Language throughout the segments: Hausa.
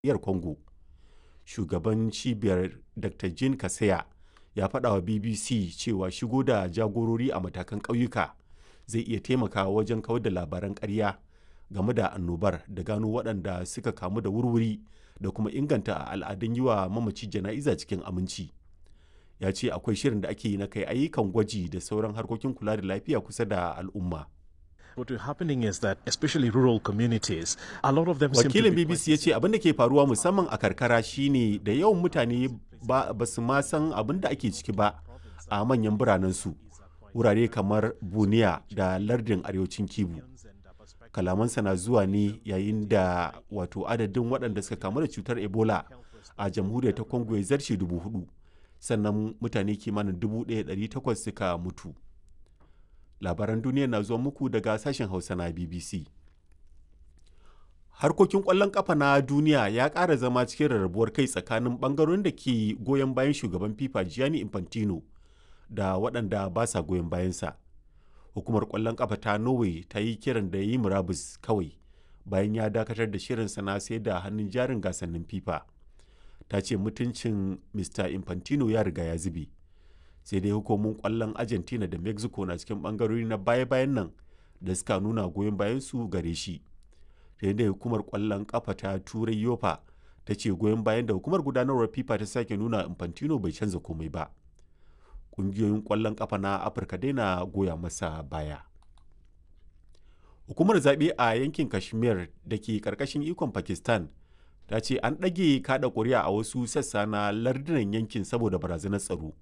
demokradiyyar Congo. Shugaban cibiyar Dr. Jean Kaseya ya faɗa wa BBC cewa shigo da jagorori a matakan ƙauyuka zai iya taimakawa wajen kawar da labaran ƙarya game da annobar da gano waɗanda suka kamu da wurwuri da kuma inganta al'adun yi wa mamaci jana'iza cikin aminci. Ya ce akwai shirin da ake yi na kai ayyukan gwaji da sauran harkokin kula da lafiya kusa da al'umma. What is happening is that especially rural communities, a lot of them seem to Wakilin be BBC ya ce abin da ke faruwa musamman a karkara shine da yawan mutane ba, ba su ma san abin da ake ciki ba a manyan biranensu. Wurare kamar Buniya da lardin arewacin Kibu. Kalamansa na zuwa ne yayin da wato adadin waɗanda suka kamu da cutar Ebola a jamhuriyar ta Congo ya zarce dubu hudu. Sannan mutane kimanin dubu ɗaya ɗari takwas suka mutu. Labaran duniya na zuwa muku daga sashen Hausa na BBC. harkokin ƙwallon ƙafa na duniya ya ƙara zama cikin rarrabuwar kai tsakanin ɓangarorin da ke goyon bayan shugaban fifa gianni infantino da waɗanda ba sa goyon bayansa hukumar ƙwallon ƙafa ta norway ta yi kiran da ya yi murabus kawai bayan ya dakatar da shirinsa na sai da hannun jarin gasannin fifa ta ce mutuncin mr infantino ya riga ya zube sai dai hukumomin ƙwallon argentina da mexico na cikin ɓangarori na baya-bayan nan da suka nuna goyon bayansu gare shi da hukumar kwallon kafa ta turai yofa ta ce goyon bayan da hukumar gudanarwar fifa ta sake nuna infantino bai canza komai ba ƙungiyoyin kwallon kafa na afirka dai na goya masa baya hukumar zaɓe a yankin kashmir da ke ƙarƙashin ikon pakistan ta ce an ɗage kaɗa ƙuri'a a wasu sassa na lardunan yankin saboda barazanar tsaro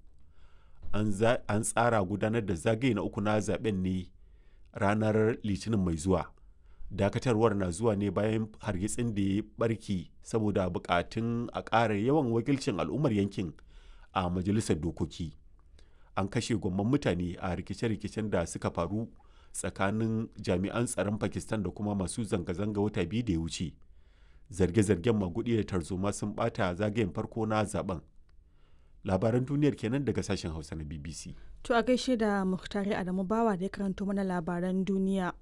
an tsara gudanar da zagaye na uku na zaben ne ranar litinin mai zuwa dakatarwar na zuwa ne bayan hargitsin da ya barki saboda bukatun a ƙara yawan wakilcin al'ummar yankin a majalisar dokoki an kashe gwamman mutane a rikice-rikicen da suka faru tsakanin jami'an tsaron pakistan da kuma masu zanga-zanga wata biyu da ya wuce zarge-zargen magudi da tarzoma sun bata zagayen farko na zaben labaran duniyar kenan daga sashen hausa na bbc To a gaishe da Muhtari Adamu Bawa da ya karanto mana labaran duniya.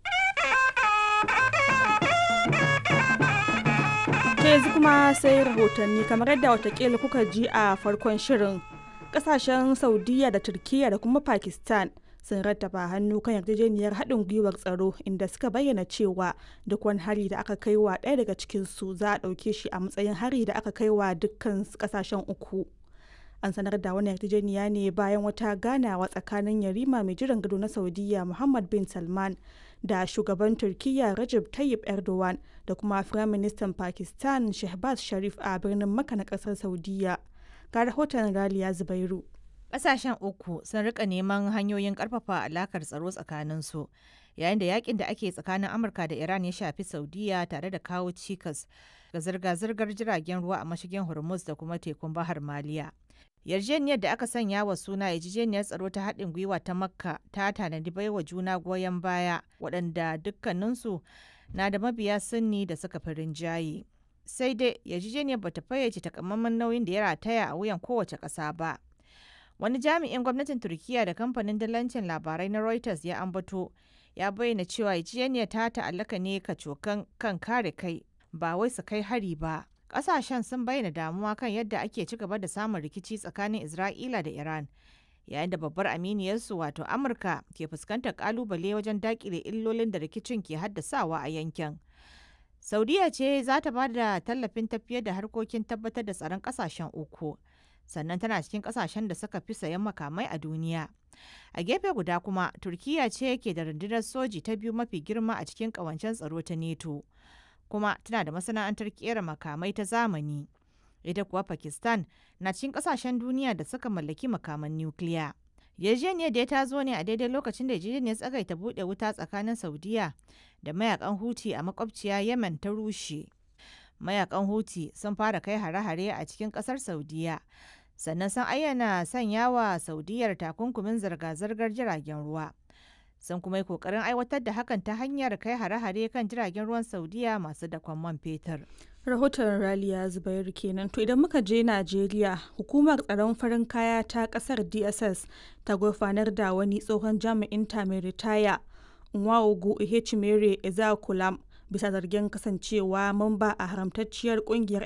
ta yanzu kuma sai rahotanni kamar yadda watakila kuka ji a farkon shirin kasashen saudiya da turkiya da kuma pakistan sun rattaba hannu kan yarjejeniyar haɗin gwiwar tsaro inda suka bayyana cewa duk wani hari da aka kai wa ɗaya daga cikinsu za a ɗauke shi a matsayin hari da aka kai wa dukkan kasashen uku an sanar da wani yarjejeniya ne bayan wata ganawa tsakanin yarima mai jiran gado na saudiya muhammad bin salman da shugaban turkiyya Recep Tayyip Erdogan da kuma Firaministan Pakistan Shehbaz Sharif a birnin Makka na kasar Saudiya. Ga rahoton Raliya Zubairu. Ƙasashen uku sun rika neman hanyoyin ƙarfafa alakar tsaro tsakaninsu yayin da yakin da ake tsakanin Amurka da Iran ya shafi Saudiya tare da kawo cikas ga zirga-zirgar jiragen ruwa a mashigin Hormuz da kuma tekun Bahar Maliya. yarjejeniyar da aka sanya wa suna yarjejeniyar tsaro ta haɗin gwiwa ta makka ta tanadi baiwa juna goyon baya waɗanda dukkaninsu na da mabiya sunni da suka fi rinjaye sai dai yarjejeniyar bata fayyace takamaiman nauyin da ya rataya a wuyan kowace ƙasa ba wani jami'in gwamnatin turkiya da kamfanin dalancin labarai na reuters ya ambato ya bayyana cewa yarjejeniyar ta ta'allaka ne kacokan kan kare kai ba wai su kai hari ba kasashen sun bayyana damuwa kan yadda ake ci gaba da samun rikici tsakanin Isra'ila da Iran, yayin da babbar aminiyarsu wato Amurka ke fuskantar kalubale wajen dakile illolin da rikicin ke haddasawa a yankin. Saudiya ce za ta ba da tallafin tafiyar da harkokin tabbatar da tsaron kasashen uku, sannan tana cikin kasashen da suka fi sayan makamai a duniya. A gefe guda kuma, Turkiya ce ke da rundunar soji ta biyu mafi girma a cikin ƙawancen tsaro ta NATO. kuma tana da masana'antar kera makamai ta zamani. Ita kuwa Pakistan na cikin kasashen duniya da suka mallaki makaman nukiliya. Yarjejeniyar da ta zo ne a daidai lokacin da yarjejeniyar tsagaita buɗe wuta tsakanin Saudiya da mayakan Huti a makwabciya Yemen ta rushe. Mayakan Huti sun fara kai hare-hare a cikin ƙasar Saudiya. Sannan sun ayyana sanya wa Saudiyar takunkumin zirga-zirgar jiragen ruwa. sun kuma yi kokarin aiwatar da hakan ta hanyar kai hare-hare kan jiragen ruwan saudiya masu dakon man fetur. Rahoton Raliya Zubairu kenan. To idan muka je Najeriya, hukumar tsaron farin kaya ta kasar DSS ta gurfanar da wani tsohon jami'in ta mai ritaya Nwaogu Ihechimere Ezeakulam bisa zargin kasancewa mamba a haramtacciyar kungiyar